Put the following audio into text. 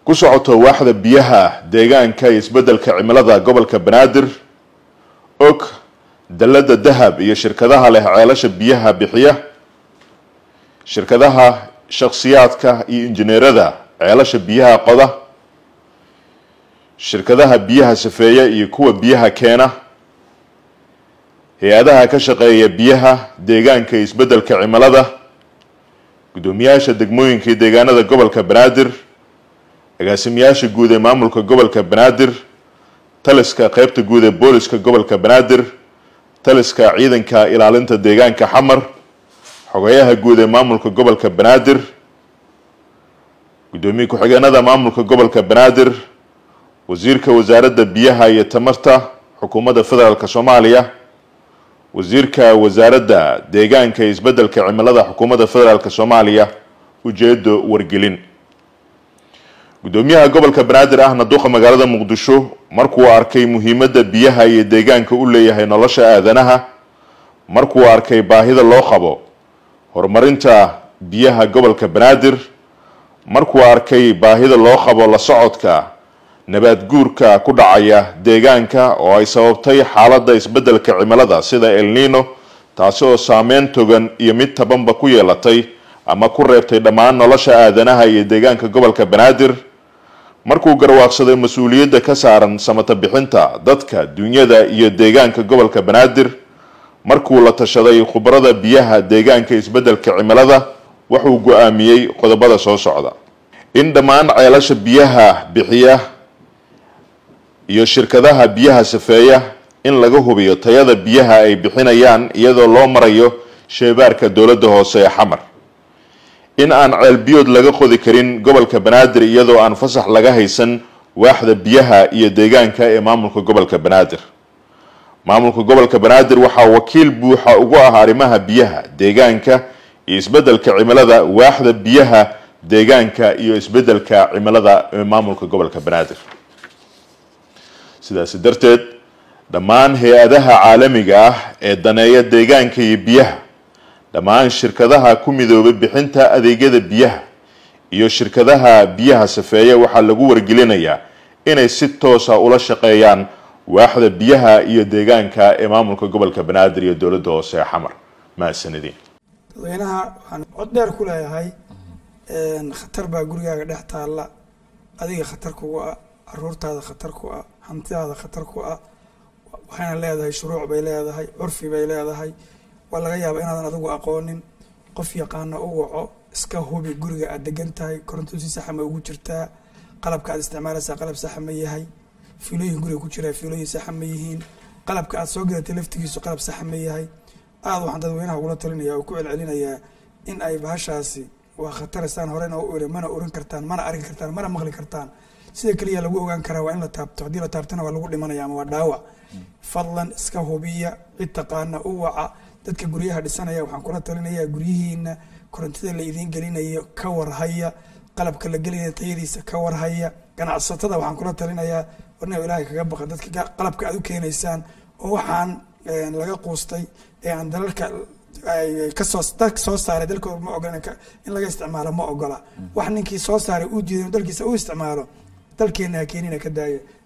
ku socoto waaxda biyaha deegaanka iyo isbeddelka cimilada gobolka banaadir og dalladda dahab iyo shirkadaha leh ceelasha biyaha bixiya shirkadaha shakhsiyaadka iyo injineerada ceelasha biyaha qoda shirkadaha biyaha safeeya iyo kuwa biyaha keena hay-adaha ka shaqeeya biyaha deegaanka iyo isbeddelka cimilada guddoomiyaasha degmooyinka iyo deegaanada gobolka banaadir agaasimayaasha guud ee maamulka gobolka banaadir taliska qeybta guud ee booliska gobolka banaadir taliska ciidanka ilaalinta deegaanka xamar xogeyaha guud ee maamulka gobolka banaadir guddoomiye ku-xigeenada maamulka gobolka banaadir wasiirka wasaaradda biyaha iyo tamarta xukuumadda federaalk soomaaliya wasiirka wasaaradda deegaanka iyo isbeddelka cimilada xukuumadda federaalk soomaaliya ujeedo wargelin guddoomiyaha gobolka banaadir ahna duqa magaalada muqdisho markuu arkay muhiimadda biyaha iyo deegaanka u leeyahay nolosha aadanaha markuu arkay baahida loo qabo horumarinta biyaha gobolka banaadir markuu arkay baahida loo qabo la socodka nabaad guurka ku dhacaya deegaanka oo ay sababtay xaaladda isbeddelka cimilada sida el nino taasi oo saameyn togan iyo mid tabanba ku yeelatay ama ku reebtay dhammaan nolosha aadanaha iyo deegaanka gobolka banaadir markuu garwaaqsaday mas-uuliyadda ka saaran samata bixinta dadka dunyada iyo deegaanka gobolka banaadir markuu la tashaday khubarada biyaha deegaanka isbeddelka cimilada wuxuu go-aamiyey qodobada soo socda in dhammaan ceelasha biyaha bixiya iyo shirkadaha biyaha safeeya in laga hubiyo tayada biyaha ay bixinayaan iyadoo loo marayo sheebaarka dowladda hoose ee xamar in aan ceelbiyood laga qodi karin gobolka banaadir iyadoo aan fasax laga haysan waaxda biyaha iyo deegaanka ee maamulka gobolka banaadir maamulka gobolka banaadir waxaa wakiil buuxa ugu ah arrimaha biyaha deegaanka iyo isbeddelka cimilada waaxda biyaha deegaanka iyo isbeddelka cimilada ee maamulka gobolka banaadir sidaasi darteed dhammaan hay-adaha caalamiga ah ee daneeya deegaanka iyo biyaha dhammaan shirkadaha ku midoobay bixinta adeegyada biyaha iyo shirkadaha biyaha safeeya waxaa lagu wargelinayaa inay si toosa ula shaqeeyaan waaxda biyaha iyo deegaanka ee maamulka gobolka banaadir iyo dowladda hoose ee xamar mahadsanidin dadweynaha waxaan cod dheer ku leeyahay khatar baa gurigaaga dhex taalla adiga khatar kugu ah caruurtaada khatar ku ah hantidaada khatar ku ah waxayna leedahay shuruuc bay leedahay curfi bay leedahay waa laga yaaba inaadan adigu aqoonin qof yaqaana u waco iska hubi guriga aad degan tahay koronto si saxa ma ugu jirtaa qalabka aad isticmaalaysaa qalab saxa ma yahay fiilooyin guriga ku jiraa fiilooyin saxa ma yihiin qalabka aad soo gadatay laftigiisu qalab saxa ma yahay aada waxaan dadweynaha ugula talinaya oo ku celcelinayaa in ay bahashaasi waa khataraysaan horena u iri mana oran kartaan mana arki kartaan mana maqli kartaan sida keliya lagu ogaan karaa waa in la taabto haddii la taabtana waa lagu dhimanaya ama waa dhaawac fadlan iska hubiya cid taqaana u waca dadka guryaha dhisanaya waxaan kula talinayaa guryihiina korontada la idiin gelinayo ka warhaya qalabka la gelinaya tayadiisa ka warhaya ganacsatada waxaan kula talinayaa warna ilaahay kaga baqa dadka qalabka aad u keenaysaan oo waxaan laga quustay ee aan dalalka kasoo dalka soo saaray dalkooda ma ogola in laga isticmaalo ma ogola wax ninkii soo saaray uu diiday dalkiisa u isticmaalo dalkeena ha keenina ka daaya